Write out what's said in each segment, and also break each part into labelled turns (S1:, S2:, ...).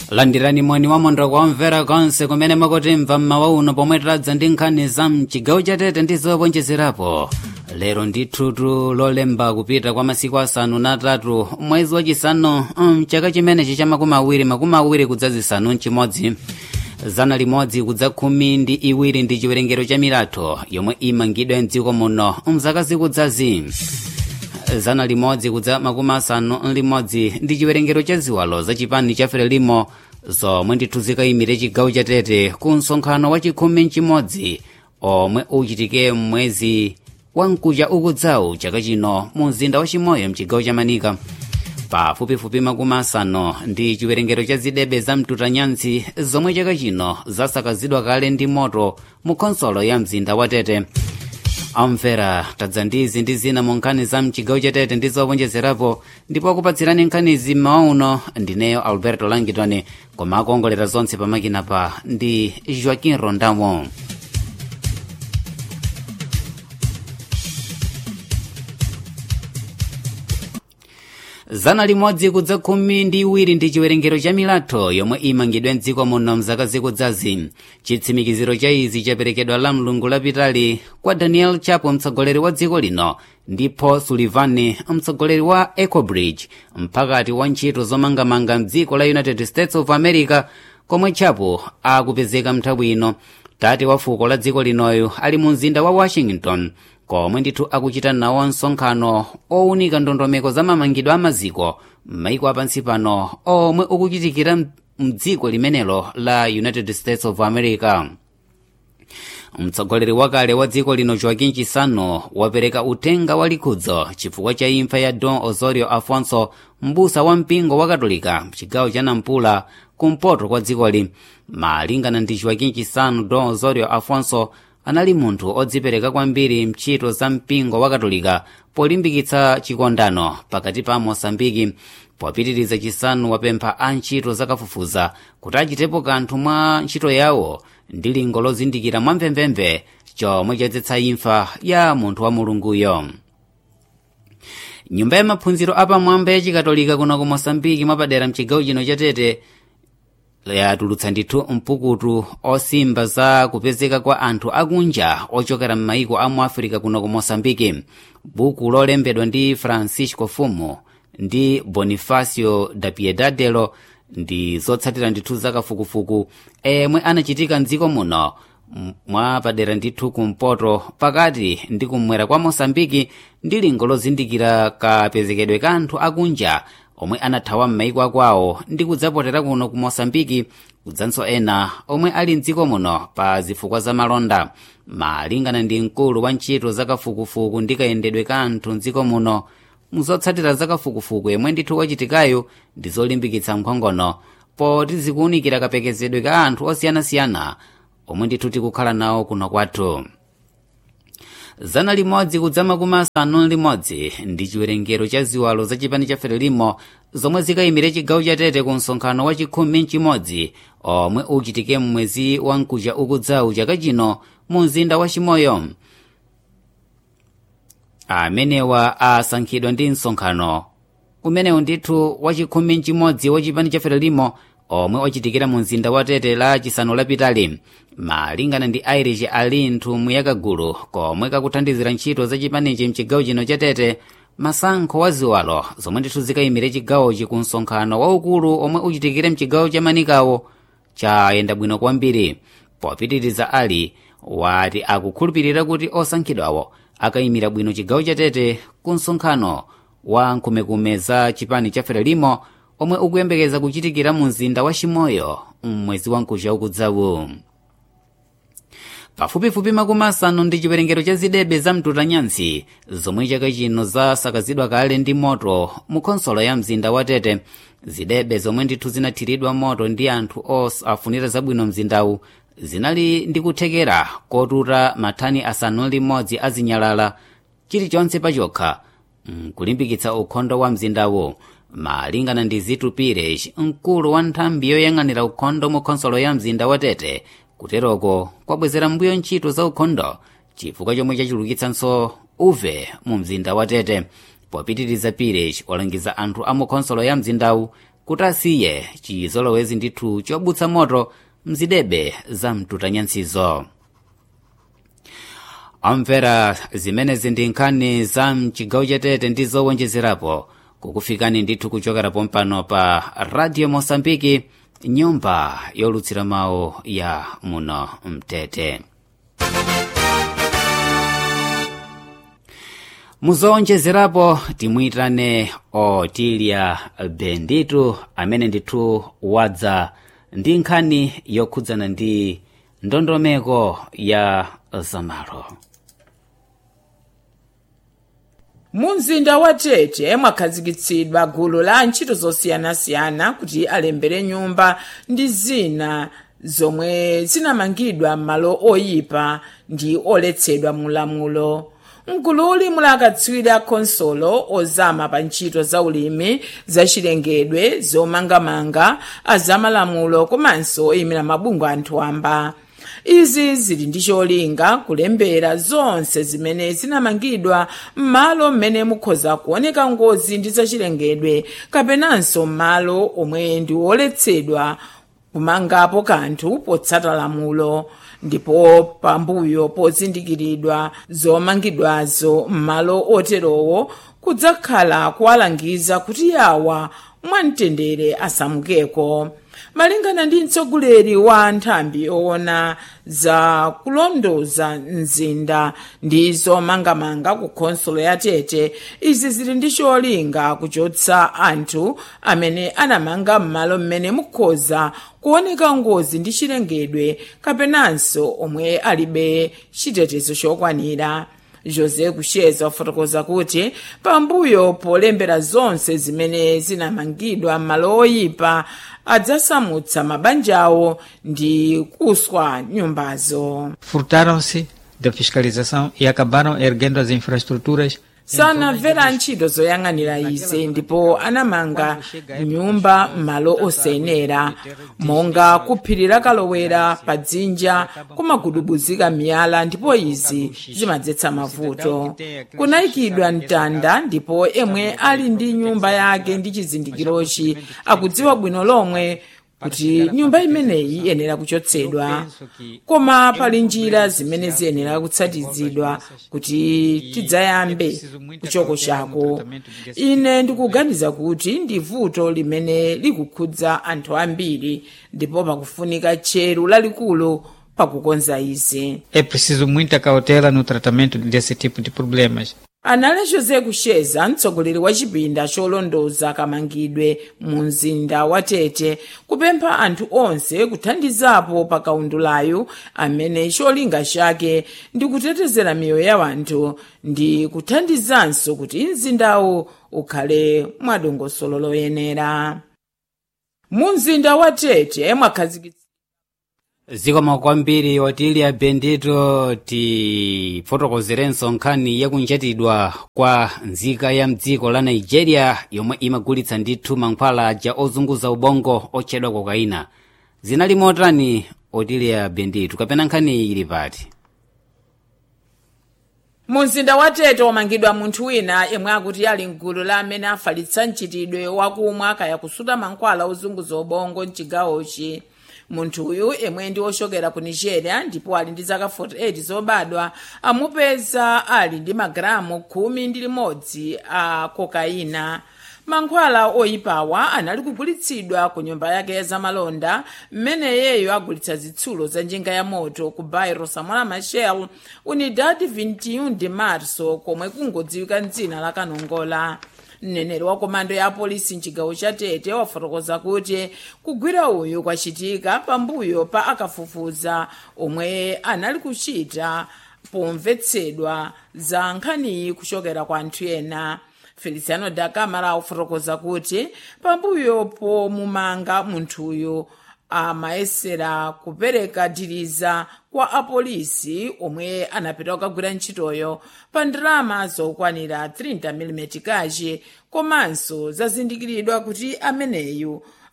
S1: landirani moni wa mondo kuomvera konse kumene mukutimva mmawa uno pomwe tadza ndi nkhani za mchigawo chatete ndi zowonjezerapo lero ndi thutu lolemba kupita kwa masiku asanu na atatu mwezi wachisanu mchaka chimenechi cha makumi awiri makumi awiri kudza zisanu mchimodzi zana limodzi kudza khumi ndi iwiri ndi chiwerengero cha milatho yomwe imangidwa mdziko muno mzaka zikudzazi zana limodzi kudza makumi asanu limodzi ndi chiwerengero cha ziwalo za chipani cha frelimo zomwe ndithu zikayimire chigawo chatete ku msonkhano wa chikhumi mchimodzi omwe uchitike mwezi wamkucha ukudzawu chaka chino mu mzinda wa chimoyo mchigawo cha manika pafupifupi makumi asanu ndi chiwerengero cha zidebe za mtutanyansi zomwe chaka chino zasakazidwa kale ndi moto mu khonsolo ya mzinda wa tete amvera tadza ndizi ndi zina mu nkhani za mchigawo chatete ndi zowonjezerapo ndipo akupatsirani nkhanizi mmawa uno ndineyo alberto langitoni koma akuongolera zonse pamakina pa ndi joaquin rondamo zana limodzi kudza khumi ndi iwiri ndi chiwerengero cha milatho yomwe imangidwe mdziko muno mzaka zikudzazi chitsimikiziro cha izi chaperekedwa la mlungu lapitali kwa daniel chapo mtsogoleri wa dziko lino ndi paul sullivan mtsogoleri wa ecobridge mpakati wa ntchito zomangamanga mdziko la united states of america komwe chapo akupezeka mnthawi ino tate wa fuko la dziko linoyo ali mu mzinda wa washington komwe ndithu akuchita nawo msonkhano owunika ndondomeko za mamangidwe a maziko m'maiko apansi pano omwe ukuchitikira mdziko limenelo la united states of america mtsogoleri wakale wa dziko lino joaquin chisano wapereka uthenga wa likhudzo chifukwa cha imfa ya don osorio afonso mbusa wa mpingo wa katolika mchigawo cha nampula kumpoto kwa dzikoli malingana ndi joaquin chisano don osorio afonso anali munthu odzipereka kwambiri mchito za mpingo wa katolika polimbikitsa chikondano pakati pa mosambiki popitiriza chisanu wapempha a ntchito zakafufuza kuti achitepo kanthu mwa ntchito yawo ndi lingo lozindikira mwamvemvemve chomwe chadzetsa imfa ya munthu wa mulunguyo nyumba ya maphunziro apamwamba ya chikatolika kuno ku mosambiki mwapadera mchigawo chino chatete yatulutsa ndithu mpukutu osimba za kupezeka kwa anthu akunja ochokera m'maiko a mu afirika kuno ku mosambiki buku lolembedwa ndi francisco fumo ndi bonifacio da piedadelo ndi zotsatira ndithu zakafukufuku emwe anachitika mdziko muno mwapadera ndithu kumpoto pakati ndi kumwera kwa mosambiki ndi lingo lozindikira kapezekedwe ka anthu akunja omwe anathawa m'maiko akwawo ndi kudzapotera kuno ku mosambiki kudzanso ena omwe ali mdziko muno pa zifukwa za malonda malingana ndi mkulu wa ntchito zakafukufuku ndi kayendedwe ka anthu mdziko muno muzotsatira zakafukufuku yemwe ndithu wachitikayo ndi zolimbikitsa nkhongono poti zikuwunikira kapekezedwe ka anthu osiyanasiyana omwe ndithu tikukhala nawo kuno kwathu zana limodzi kudza makumi asanu limodzi ndi chiwerengero cha ziwalo za chipani cha frelimo zomwe zikayimire chigawo chatete ku msonkhano wa chikhumi mchimodzi omwe uchitike mmwezi wa mkucha ukudzawu chaka chino mu mzinda wa chimoyo amenewa asankhidwa ndi msonkhano umenewu ndithu wa chikhumi mchimodzi wa chipani cha frelimo omwe wachitikira mu mzinda wa tete la chisanu lapitali malingana ndi irish ali nthumwi yakagulu komwe kakuthandizira ntchito za chipanichi mchigawo chino cha tete masankho wa ziwalo zomwe ndithu zikayimire chigawochi ku msonkhano waukulu omwe uchitikire mchigawo cha manikawo chayenda bwino kwambiri popitiriza ali wati akukhulupirira kuti osankhidwawo akayimira bwino chigawo cha tete ku msonkhano wa nkhumekume za chipani cha frelimo omwe ukuyembekeza kuchitikira mu mzinda wa chimoyo mmwezi wa mkucha ukudzawu pafupifupi makumi asanu ndi chiwerengero cha zidebe za mtutanyansi zomwe chaka chino zasakazidwa kale ndi moto mu khonsolo ya mzinda wa tete zidebe zomwe ndithu zinathiridwa moto ndi anthu osafunira zabwino mzindawu zinali ndi kuthekera kotuta mathani asanu limodzi azinyalala chilichonse pachokha kulimbikitsa ukhondo wa mzindawu malingana ndi zitu pires mkulu wa nthambi yoyang'anira ukhondo mu khonsolo ya mzinda wa tete kuteroko kwabwezera mbuyo ntchito za ukhondo chifukwa chomwe chachulukitsanso uve mu mzinda wa tete popitiriza pires walangiza anthu a mu khonsolo ya mzindawu kuti asiye chizolowezi ndithu chobutsa moto mzidebe za mtutanyansizo amvera zimenezi ndi nkhani za mchigawo chatete ndi zowonjezerapo kukufikani ndithu kuchokera pompano pa radio mosambiki nyumba yolutsira mawu ya muno mtete muzowonjezerapo timuyitane otilia benditu amene ndithu wadza ndi nkhani yokhudzana ndi ndondomeko ya zamalo
S2: mu mzinda wa tete mwakhazikitsidwa gulu la ntchito zosiyanasiyana kuti alembere nyumba ndi zina zomwe zinamangidwa m'malo oyipa ndi oletsedwa mulamulo mgululi muli akatswiri a khonsolo ozama pa ntchito za ulimi zachilengedwe zomangamanga azamalamulo komanso oyimira mabungwe anthu amba izi zili ndi cholinga kulembera zonse zimene zinamangidwa m'malo mmene mukhoza kuoneka ngozi ndi zachilengedwe kapenanso m'malo omwe ndi oletsedwa kumangapo kanthu potsata lamulo ndipo pambuyo pozindikiridwa zomangidwazo m'malo oterowo kudzakhala kuwalangiza kuti yawa mwamtendere asamukeko malingana ndi mtsogoleri wa nthambi owona za kulondoza mzinda ndi zomangamanga ku khonsolo ya tete izi zili ndi cholinga kuchotsa anthu amene anamanga m'malo mmene mukhoza kuoneka ngozi ndi chilengedwe kapenanso omwe alibe chitetezo chokwanira jose kusheza wafotokoza kuti pambuyo polembera zonse zimene zinamangidwa m'malo oyipa adzasamutsa mabanjawo ndi kuswa nyumbazo
S3: furtaram-se da fiscalização e acabaram erguendo as infraestruturas
S2: sanamvera ntchito zoyang'anira izi ndipo anamanga nyumba m'malo osayenera monga kuphirira kalowera pa dzinja kumagudubuzika miyala ndipo izi zimadzetsa mavuto kunayikidwa mtanda ndipo emwe ali ndi nyumba yake ndi chizindikirochi akudziwa bwino lomwe kuti nyumba imeneyi iyenera kuchotsedwa koma pali njira zimene ziyenera kutsatizidwa kuti tidzayambe kuchoko chako ine ndikuganiza kuti ndi vuto limene likukhudza anthu ambiri ndipo pakufunika tcheru lalikulu pakukonza izi
S3: é preciso muita cautela no tratamento desse tipo de problemas
S2: anali jose kusheza mtsogoleri wa chipinda cholondoza kamangidwe mu mzinda wa tete kupempha anthu onse kuthandizapo pa kaundulayu amene cholinga chake ndi kutetezera miyoyo ya anthu ndi kuthandizanso kuti mzindawu ukhale mwadongosolo loyenera mu mzinda wa tete mwakhazikitsa
S1: zikoma kwambiri otilia bendito tifotokozerenso nkhani yakunjatidwa kwa nzika ya mdziko la nigeria yomwe imagulitsa ndithu mankhwala aja ozunguza ubongo otchedwa kokaina zinali motani otilia bendito kapena nkhani ili pati
S2: mu mzinda wa tete wamangidwa munthu wina yemwe akuti ali mgulu la amene afalitsa mchitidwe wakumwa kaya kusuta mankhwala ozunguza ubongo mchigawochi munthu uyu yemwe ndi wochokera ku nigeria ndipo ali ndi zaka 48 zobadwa amupeza ali ndi magalamu khumi ndi limodzi a kokaina mankhwala oyipawa anali kugulitsidwa ku nyumba yake ya zamalonda mmene iyeyo agulitsa zitsulo za njinga ya moto ku bairo samora machel unidad 21 de marso komwe kungodziwika mdzina la kanongola mneneri wa komando ya apolisi mchigawo cha tete wafotokoza kuti kugwira uyu kwachitika pambuyo pa akafufuza omwe anali kuchita pomvetsedwa za nkhaniyi kuchokera kwa anthu ena feliciano da camara wafotokoza kuti pambuyo pomumanga munthuyu amayesera kupereka diriza kwa apolisi omwe anapita kukagwira ntchitoyo pa ndalama zokwanira 30 mm kachi komanso zazindikiridwa kuti ameneyu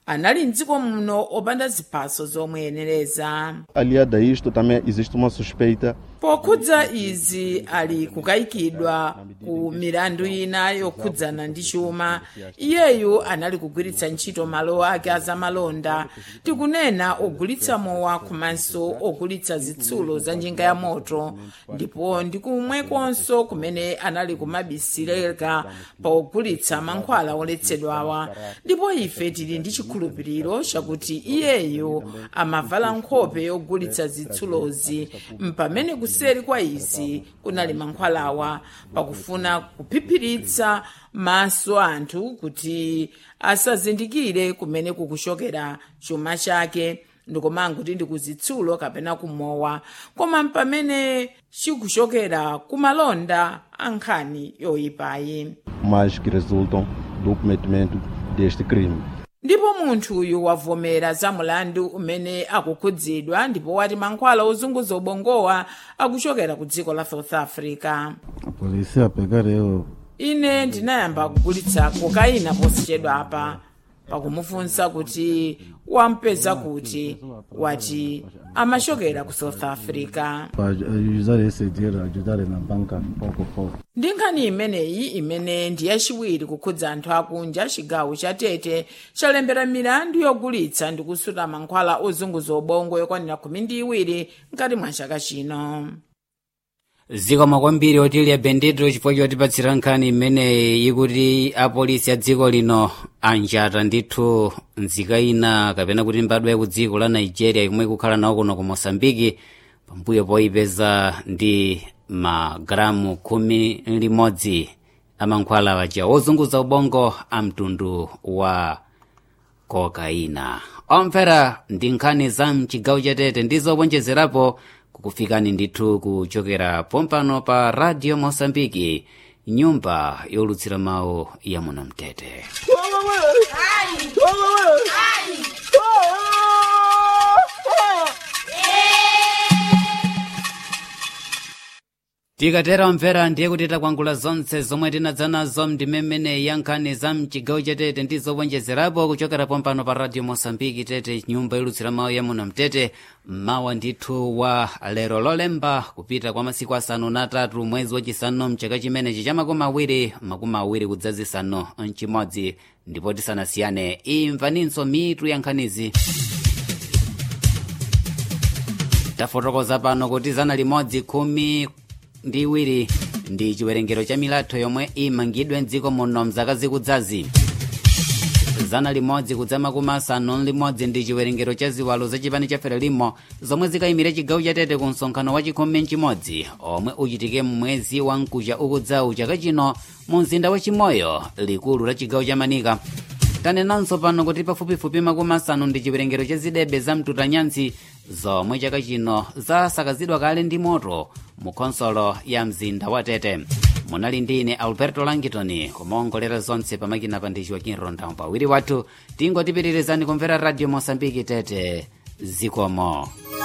S2: anali mdziko muno opanda ziphaso zomweyenereza
S4: Aliado a isto, também existe uma suspeita
S2: pokhudza izi ali kukayikidwa ku milandu ina yokhudzana ndi chuma iyeyu anali kugwiritsa ntchito malo ake azamalonda tikunena ogulitsa mowa komanso ogulitsa zitsulo za njinga ya moto ndipo ndi kumwekonso kumene anali kumabisireka pa ogulitsa mankhwala oletsedwawa ndipo ife tili ndi chikhulupiriro chakuti iyeyu amavala nkhope yogulitsa zitsulozi mpamene kuseri kwa izi kunali mankhwalawa pakufuna kuphiphiritsa maso anthu kuti asazindikire kumene kukuchokera chuma chake ndikomanga kuti ndi kuzitsulo kapena kumowa koma pamene chikuchokera kumalonda ankhani yoyipayi
S4: mas que resultam do cometimento deste crime.
S2: ndipo munthu uyu wavomera za mulandu umene akukhudzidwa ndipo wati mankhwala ozunguza ubongowa akuchokera ku dziko la south africa
S5: A polícia pegar eu
S2: ine ndinayamba kugulitsa kokaina posachedwa apa pakumufunsa kuti wampeza kuti wati amachokera ku south africa
S5: para usar esse dinheiro, ajudar na banca pouco a pouco.
S2: ndi nkhani imeneyi imene ndi yachiwiri kukhudza anthu akunja chigawo cha tete chalembera milandu yogulitsa ndi kusuta mankhwala ozunguza ubongo yokwanira khumi ndi iwiri mkati mwa chaka chino
S1: zikomo kwambiri otilya bendito chifukwa chotipatsira nkhani imeneyi ikuti apolisi a dziko lino anjata ndithu nzika ina kapena kuti mbadwa ya ku dziko la nigeria yomwe ikukhala nawo kuno ku mosambiki pambuyo poyipeza ndi magalamu khumi limodzi amankhwala waja ozunguza ubongo a mtundu wa kokaina omvera ndi nkhani za mchigawo chatete ndi zowonjezerapo kukufikani ndithu kuchokera pompano pa radio mosambiki nyumba yolutsira mawu ya muno mtete tikatera omvera ndiye kuti takwangula zonse zomwe tinadza nazo ndimemene ya nkhani za mchigawo chatete ndi zowonjezerapo kuchokera pompano pa radio mosambiki tete nyumba yolutsira mawu ya muno mtete mawa ndithu wa lero lolemba kupita kwa masiku asanu na atatu mwezi wachisanu mchaka chimenechi cha makumi awiri makumi awiri kudzazisanu mchimodzi ndipo tisanasiyane imvaninso mitu ya nkhanizi tafotokoza pano kuti zana limodzi khumi ndi iwiri ndi chiwerengero cha milatho yomwe imangidwe mdziko muno mzaka zikudzazi zana limodzi kudza makumi asanu limodzi ndi chiwerengero cha ziwalo za chipani cha ferelimo zomwe zikayimira chigawo chatete ku msonkhano wa chikhumi mchimodzi omwe uchitike mmwezi wa mkucha ukudzawu chaka chino mu mzinda wa chimoyo likulu la chigawo cha manika tanenanso pano kuti pafupifupi makumi asanu ndi chiwerengero cha zidebe za mtutanyansi zomwe chaka chino zasakazidwa kale ndi moto mu khonsolo ya mzinda wa tete munali ndine alberto langitoni kumaongolera zonse pamakina pa ndichi wakinronda pawiri wathu tingotipitirizani kumvera radio mosambiki tete zikomo